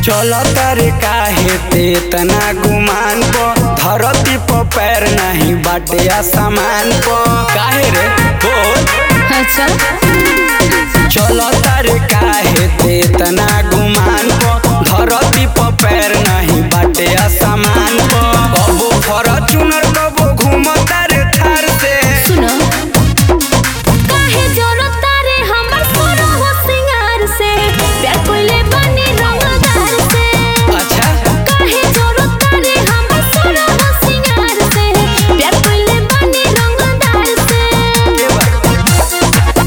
चल तारे काहे ते तना गुमान प धरती प पैर नहीं बाटे आसमान प काहे रे बोल अच्छा चल तारे काहे ते तना गुमान प धरती प पैर नहीं बाटे आसमान प कबो फॉर्च्यूनर कबो घूमता रे थार से सुनो काहे जरूरत तारे हमर सोना हो सिंगार से प्यार कोइले बनी रंगदार से अच्छा काहे जरूरत तारे हमर सोना हो सिंगार से प्यार कोइले बनी रंगदार से ये बात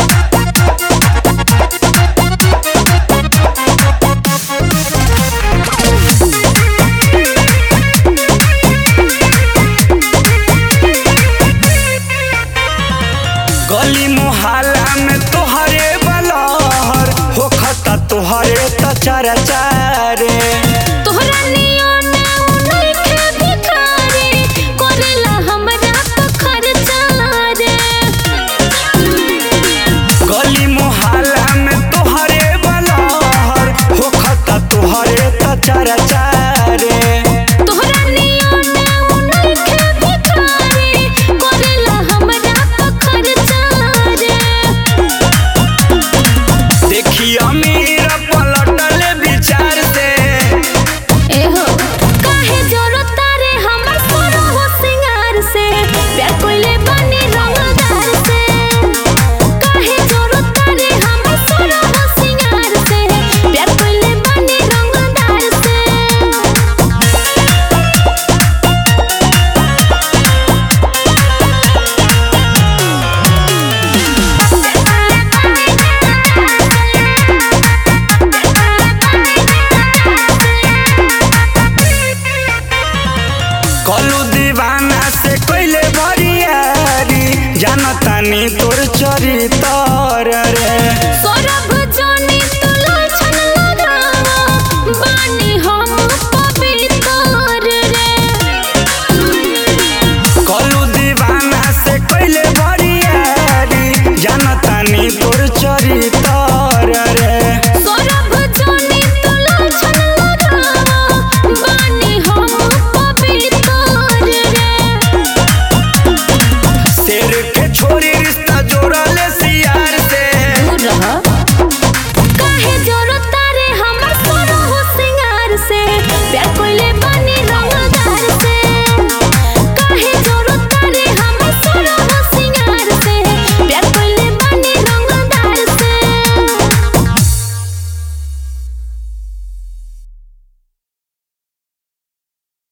गली मुहल्ला में तोहरे बलहर होखता तोहरे त चारा चारे तोहरा नियन उनके भिखारी करेला हमरा तो खर्चा रे गली मुहल्ला में तोहरे बलहर होखता तोहरे त चारा चारे तोहरा नियन उनके भिखारी करेला हमरा तो खर्चा रे देखी अमीर पलटल विचार से एहो काहे जरूरत तारे हमर सोना हो सिंगार से प्यार कोइले बनी रंगदार से काहे जरूरत तारे हमर सोना हो सिंगार से प्यार कोइले बनी रंगदार से कलू दीवाना से कोइले भरियारी जानतानी तोर चरितर रे सौरभ जोनी तो लाछन लगावा बानी हम पवित्र रे कलू दीवाना से कोइले भरियारी जानतानी तोर चरितर रे सौरभ जोनी तो लाछन लगावा बानी हम पवित्र रे शेर के छोरी रिश्ता जोड़ा